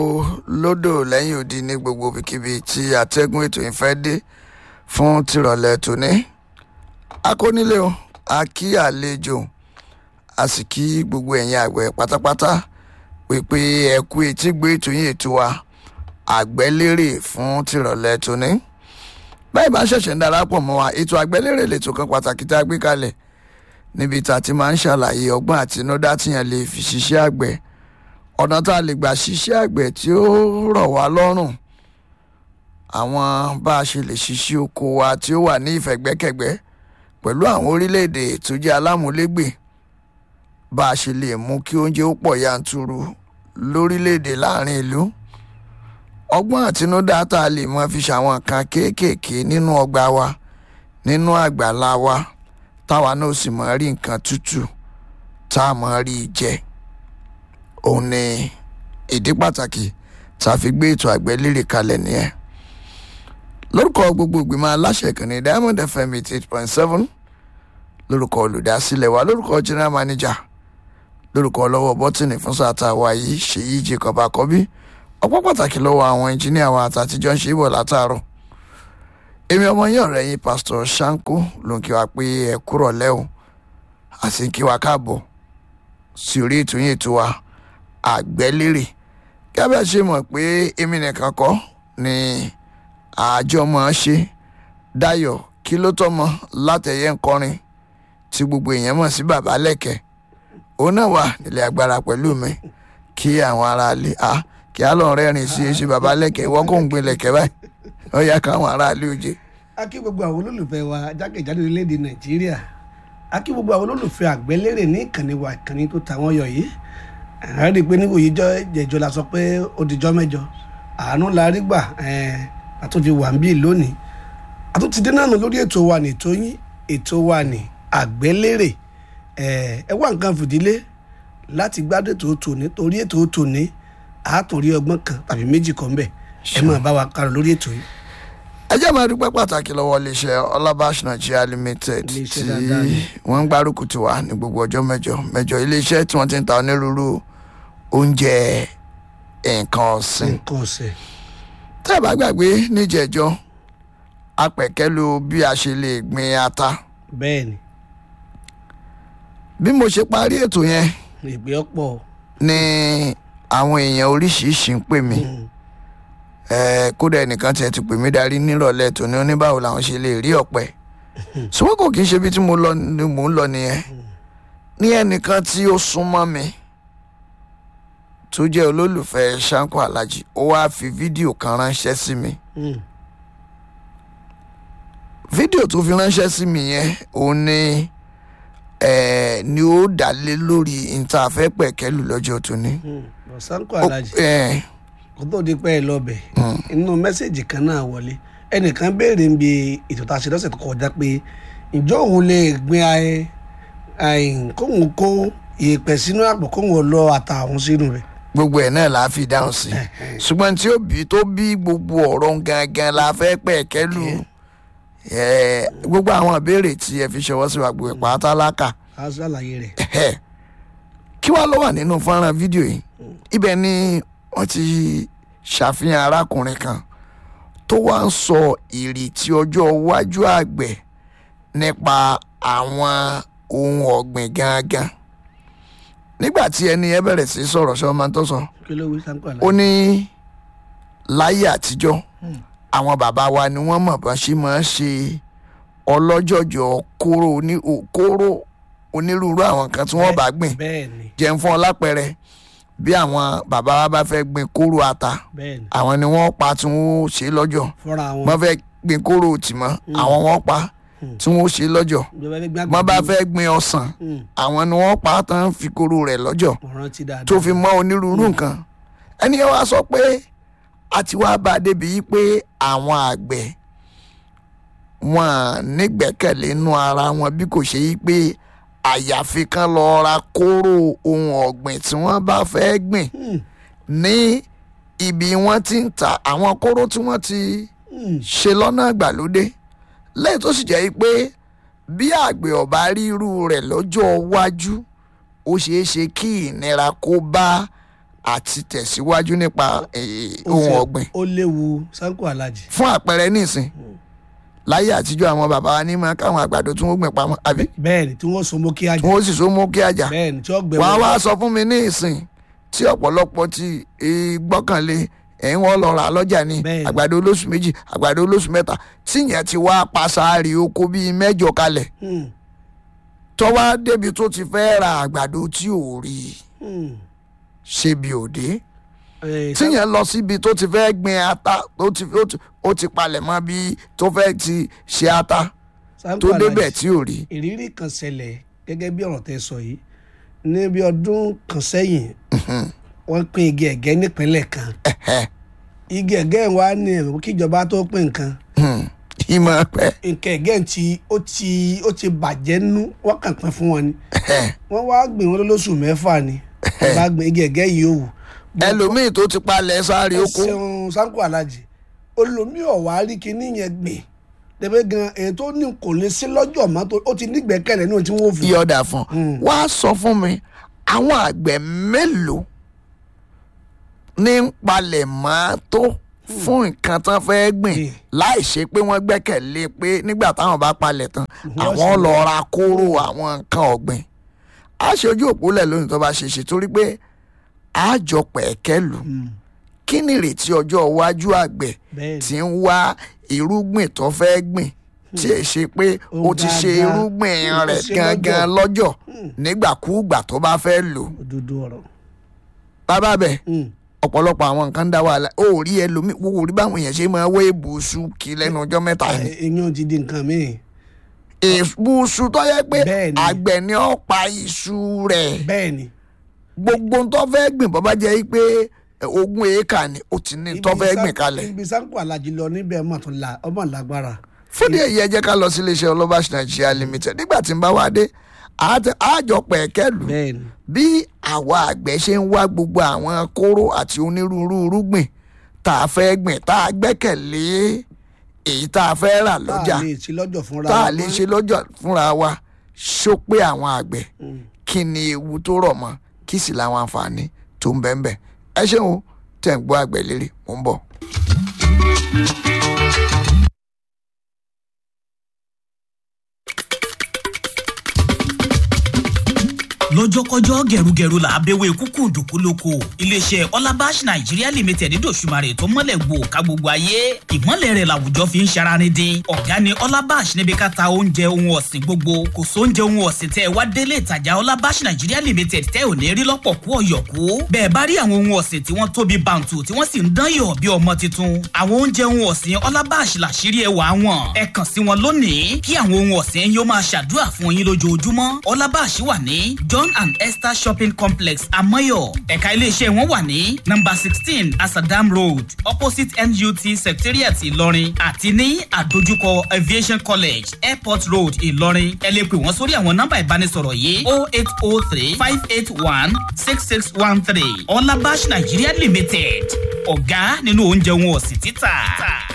lódò lẹ́yìn odi ní gbogbo ibikíbi tí atẹ́gùn ètò yìí fẹ́ dé fún tìrọ̀lẹ́ tòní. akónílé o a kí àlejò a sì kí gbogbo ẹ̀yin àgbẹ̀ pátápátá pípé ẹ kú etí gbé ètò yìí ètò wa àgbẹ̀lérè fún tìrọ̀lẹ́ tòní. báyìí bá ṣẹ̀ṣẹ̀ ń darapọ̀ mọ́ wa ètò àgbẹ̀lérè lètò kan pàtàkì tá a gbé kalẹ̀ níbi tá a ti máa ń ṣàlàyé ọgbọ́n àtinúdá tíyẹn lè fi ṣiṣẹ́ àgbẹ̀ ọ̀nà tá a lè gbà ṣiṣẹ́ àgbẹ̀ tí ó rọ̀ wá lọ́rùn àwọn bá a ṣe lè ṣiṣẹ́ oko wa tí ó wà ní ìfẹ̀gbẹ́kẹ̀gbẹ́ pẹ̀lú àwọn orílẹ̀-èdè tó jẹ́ alámúlégbè bá a ṣe lè mú kí oúnjẹ ó pọ̀ yanturu lórílẹ̀-èdè láàrin ìlú ọgbọ́n àtinúdá tá a lè mọ fi ṣàwọn nǹkan kéékèèké nínú ọgbà wa nínú àgbàlá wa táwa náà sì mọ̀ rí nǹkan tútù tá a mọ̀ rí jẹ òun ni ìdí pàtàkì tá a fi gbé ètò àgbẹ̀lérè kalẹ̀ nìyẹn lórúkọ gbogbo ìgbìmọ̀ aláṣẹ ìkànnì diamond fm eighty eight point seven lórúkọ olùdásílẹ̀ wa lórúkọ general manager lórúkọ ọlọ́wọ́ bọ́tìnì fún sáà wa yìí ṣèyí jacob akọbí ọpọ́ pàtàkì lọ́wọ́ àwọn ẹnjíníà wa àtàtijọ́ ń ṣe é bọ̀ látàárọ̀ èmi ọmọ yín ọ̀rẹ́ yín pásítọ̀ sanko ló ń kí wa pé ẹ kúrọ̀ lẹ́wọ̀ àti kí wa káàbọ̀ sí orí ètò yín ètò wa àgbẹ́lérè gábẹ́ ṣe mọ̀ pé èmi nìkan kọ́ ni àjọ mọ̀ ọ́n ṣe dayo kí ló tọ́mọ látẹ̀yẹ ńkọrin tí gbogbo èèyàn mọ̀ sí bàbá lẹ́kẹ̀ òun náà wà nílẹ̀ agbára pẹ̀lú mi kí àwọn aráalé a kí á lọ rẹ́rìn sí ṣe bàbá lẹ́kẹ̀ ìwọ́n kò ń gbé lẹ́kẹ̀ báyìí ó yá káwọn aráalé oje. a kí gbogbo àwọn olólùfẹ́ wa jákèjádò orílẹ̀-èdè nàìjíríà a kí gbogbo àwọn olólùfẹ́ àgbẹ̀lérè ní ìkànnì wa ìkànnì tó ta wọ́n yọ yìí a rí i pé níwòye jẹjọ la sọ pé ó dijọ́ mẹ́jọ àánú la rí gbà àtúntì wà ń bí lónìí àtúntì dé náà lórí ètò wa ní ètò yín ètò wa ní àgbẹ̀lérè ẹ wá nǹkan fìdílé láti gbádùn ètò tòní torí ètò tòní àátòrí ọgbọ́n kan tàbí méjì kan bẹ̀ ẹ máa bá wa kárọ̀ lórí ètò yìí ẹ jẹ́ máa dúpẹ́ pàtàkì lọ́wọ́ iléeṣẹ́ ọlábàṣ nigeria limited tí Iléeṣẹ́ dáadáa ni. wọ́n ń gbárùkù tì wá ní gbogbo ọjọ́ mẹ́jọ mẹ́jọ iléeṣẹ́ tí wọ́n ti ń ta onírúurú oúnjẹ nǹkan ọ̀sìn. nǹkan ọ̀sẹ̀ tẹ́ ẹ bá gbàgbé níjẹ̀jọ́ apẹ̀kẹ́lu bí a ṣe lè gbin ata bẹ́ẹ̀ ni bí mo ṣe parí ètò yẹn ìgbé ọ̀pọ̀ ni àwọn èèyàn oríṣiríṣi ń pè mí Eh, kódà ẹnìkan tiẹ̀ ti pè mí darí nírọ̀lẹ́ tòní oníbàwò làwọn ṣe lè rí ọ̀pẹ ṣùgbọ́n kò kí n ṣe bí tí mo lọ ni mò ń lọ nìyẹn ní ẹnìkan tí ó súnmọ́ mi tó jẹ́ olólùfẹ́ Ṣáńkó Alájì ó wáá fi fídíò kan ránṣẹ́ sí mi fídíò tó fi ránṣẹ́ sí mi yẹn òun ni eh, ni ó dá lé lórí ìtafẹ́ pẹ̀kẹ́lù lọ́jọ́ tòní. Sanko Ó- Alhaji eh, kó tó di pẹ́ ẹ lọ́bẹ̀ inú mẹ́sẹ̀gì kan náà wọlé ẹnìkan béèrè ń bi ètò tá a ṣe lọ́sẹ̀ tó kọjá pé ǹjọ́ òun lè gbin ayé kóhun kó ìyèpẹ̀ sínú àpò kóhun lọ ata àwọn sínú rẹ̀ gbogbo ẹ̀ náà la fi dáhùn sí ṣùgbọ́n tí ó bí tó bí gbogbo ọ̀rọ̀ gangan la fẹ́ pẹ̀ kẹ́lù Eh, gbogbo àwọn ìbéèrè tí ẹ fi ṣọwọ́ sí wa gbogbo ẹ̀ pátá lákà á ṣàlàyé rẹ̀ Ẹhẹ́. kí wàá ló wà nínú fọ́nrán fídíò yìí ibẹ̀ ni wọ́n ti ṣàfihàn arákùnrin kan tó wá ń sọ ìrètí ọjọ́ iwájú àgbẹ̀ nípa àwọn ohun ọ̀gbìn gangan nígbà tí ẹni ẹ bẹ̀rẹ̀ sí sọ̀rọ̀ ṣọ́ máa ń tó sọ kí ló wí Sanko ó Alhaji. ní láyé àtijọ́ àwọn bàbá wa ni wọ́n mọ̀ bá ṣe máa ń ṣe ọlọ́jọ̀jọ̀ kóró oní o- kóró onírúurú àwọn kan tí wọ́n bá gbìn bẹ́ẹ̀ ni jẹun fún ọ lápẹẹrẹ bí àwọn bàbá wa bá fẹ́ gbìn kóró ata bẹ́ẹ̀ ni àwọn ni wọ́n pa tí wọ́n ṣe lọ́jọ̀ fúnra wọn wọ́n fẹ́ gbìn kóró tìmọ́ àwọn wọ́n pa tí wọ́n ṣe lọ́jọ̀ ìjọba ẹgbẹ́ gbàgbé wọ́n bá fẹ́ gbìn ọsàn àwọn ni wọ́n pa tán fi kóró rẹ̀ lọ́jọ̀ ọ̀ràn ti dáadáa tó fi mọ onírúurú nǹkan ẹni yẹn wá sọ pé a ti wá bá a débi yìí pé àwọn àgbẹ̀ wọn à nígbẹ́kẹ̀lé inú ara wọn bí kò ṣe yí pé àyàfi kan lọ ra kóró ohun ọ̀gbìn tí wọ́n bá fẹ́ gbìn ní ibi wọ́n ti ń ta àwọn kóró tí wọ́n ti ṣe lọ́nà àgbàlódé lẹ́yìn tó sì jẹ́ pé bí àgbẹ̀ ọ̀bá rí irú rẹ̀ lọ́jọ́ iwájú ó ṣeé ṣe kí ìnira kó bá àti tẹ̀síwájú nípa eh, Ó ohun ṣe- ọ̀gbìn ó léwu sanko alhaji fún àpẹẹrẹ nísìn láyé àtijọ́ àwọn bàbá wa ní máa káwọn àgbàdo tí wọ́n gbìn pamọ́ àbí bẹ́ẹ̀ ni tí wọ́n so mọ́ kí tí ajá wọ́n sì so mú kí àjà bẹ́ẹ̀ ni tí wọ́n gbẹ wàá wọ́n- wá sọ fún mi ní ìsìn tí ọ̀pọ̀lọpọ̀ ti eh, gbọ́kànlé ẹ̀ ń wọ́n lọ rà lọ́jà ní Bẹ́ẹ̀ni. àgbàdo olóṣù méjì àgbàdo olóṣù mẹ́ta tíyẹn ti wá paṣáárì oko bíi mẹ́jọ kalẹ̀ Hmm, tọ́wá débi tó ti fẹ́ ra àgbàdo tí ò rí i hmm. ṣe bí òde Eh, tíyẹn lọ síbi tó ti fẹ́ gbin ata tó ti ó ti- ó ti palẹ̀ mọ́ bí tó fẹ́ ti ṣe ata Sanko tó Alhaji, débẹ̀ tí ò rí ìrírí kan ṣẹlẹ̀ gẹ́gẹ́ bí ọ̀rọ̀ tẹ sọ yìí ní bí ọdún kan sẹ́yìn wọ́n pín igi ẹ̀gẹ́ nípínlẹ̀ kan Ẹ̀hẹ́. igi ẹ̀gẹ́ wa ní ẹ̀rọ kíjọba tó pín nǹkan Hmm. ìmọ̀ pẹ́ nǹkan ẹ̀gẹ́ ti ó ti ó ti bàjẹ́ nú wọ́n kàn pín fún wọn ni Ẹ̀hẹ́. wọ́n wá gbìn wọn lóṣù mẹ́fà ni wọ́n bá gbìn igi ẹ̀gẹ́ yìí ó wù. ẹlòmíì tó ti palẹ̀ sáré oko ṣeun Sanko Alhaji olùmí ọ̀wá rí kinní yẹn gbìn dẹ́gbẹ́ gan èyí tó ní kò lè sí lọ́jọ́ mọ́ tó ó ti nígbẹ́kẹ̀lé náà tí wọ́n fi. yọ̀dà fún Mm. wá sọ fún mi àwọn àgbẹ̀ mélòó ní ń palẹ̀ mọ́ tó fún nǹkan tán fẹ́ gbìn Mm. láì ṣe pé wọ́n gbẹ́kẹ̀lé pé nígbà táwọn bá palẹ̀ tán Wọ́n àwọn sì lọ ra kóró àwọn nǹkan ọ̀gbìn á ṣe ojú òpólẹ̀ lónìí tó bá ṣe ṣe torí pé á jọ pẹ̀kẹ́ lù Mm, kí ni ìrètí ọjọ́ iwájú àgbẹ̀ bẹ́ẹ̀ ni tí ń wá irúgbìn tó fẹ́ gbìn tí è ṣe pé Ó ó ti ṣe gangan. irúgbìn Ó rẹ̀ ṣe gangan lọ́jọ́ nígbàkúùgbà tó bá fẹ́ lò òdodo ọ̀rọ̀. bàbá bẹ̀ Mm, ọ̀pọ̀lọpọ̀ àwọn nǹkan ń dá wàhálà ó rí ẹlòmíì wo rí báwọn èèyàn ṣe máa wé ìbùsù kí lẹ́nu ọjọ́ mẹ́ta yìí eh, eyín ti di nǹkan míì ìbùsù tó yẹ pé Bẹ́ẹ̀ ni. àgbẹ̀ ni ó pa iṣu rẹ̀ bẹ́ẹ̀ ni gbogbo tó fẹ́ gbìn bọ́ bá jẹ́ pé ogún éékà ni ó ti ní tó Ibi fẹ́ San- gbìn kalẹ̀ ibi Sanko Alhaji lọ níbẹ̀ ọmọ tó la ọmọ lágbára. fúdí èyí ẹ jẹ́ ká lọ sí iléeṣẹ́ ọlọ́bàṣ nàìjíríà limited nígbà tí n bá wá dé àá- àjọ pẹ̀kẹ́lù bẹ́ẹ̀ ni bí àwa àgbẹ̀ ṣe ń wá gbogbo àwọn kóró àti onírúurú irúgbìn tá a fẹ́ gbìn tá a gbẹ́kẹ̀lé èyí tá a fẹ́ rà tá lọ́jà a lè ṣe lọ́jọ́ fúnra tá a wa lè mọ́. ṣe lọ́jọ́ fúnra wa ṣó pé àwọn àgbẹ̀ Mm. kí ni ewu tó rọ̀ mọ́ kí sì làwọn àǹfààní tó ń bẹ́ẹ̀ bẹ́ẹ̀ ẹ ṣeun o, tẹ̀ ń gbọ́ àgbẹ̀ lérè mò ń bọ̀. lọ́jọ́kọ́jọ́ gẹ̀rúgẹ̀rú là á bẹ̀wẹ̀ kúkú dùkú lóko iléeṣẹ́ ọlábàṣ nàìjíríà limited dòṣùmarè tó mọ́lẹ̀ gbò ká gbogbo ayé ìmọ́lẹ̀ rẹ̀ làwùjọ fi ń ṣararin dín ọ̀gá ni ọlábàṣ níbi ká ta oúnjẹ ohun ọ̀sìn gbogbo kò sóúnjẹ ohun ọ̀sìn tẹ́ ẹ wá délé ìtajà ọlábàṣ nàìjíríà limited tẹ́ ò ní rí lọ́pọ̀ kú ọ̀yọ̀kú bẹ́ẹ̀ bá rí àwọn ohun ọ̀sìn tí wọ́n tóbi bàǹtù tí wọ́n sì ń dán yọ̀ bí ọmọ tuntun àwọn oúnjẹ ohun ọ̀sìn ọlábàṣ làṣírí ẹwà wọn ẹ kàn sí wọn lónìí kí àwọn ohun ọ̀sìn yóò máa ṣàdúrà fún yín lójoojúmọ́ ọlábàṣ wà ní john and esther shopping complex amoyo ẹ̀ka iléeṣẹ́ wọn wà ní number sixteen asadam road opposite nut secretariat ìlọrin àti ní àdójúkọ aviation college airport road ìlọrin ẹ lè pè wọ́n sórí àwọn nọ́mbà ìbánisọ̀rọ̀ yìí o eight o three five eight one six six one three ọlábàṣ nigeria limited ọ̀gá nínú oúnjẹ wọn ọ̀sìn títà.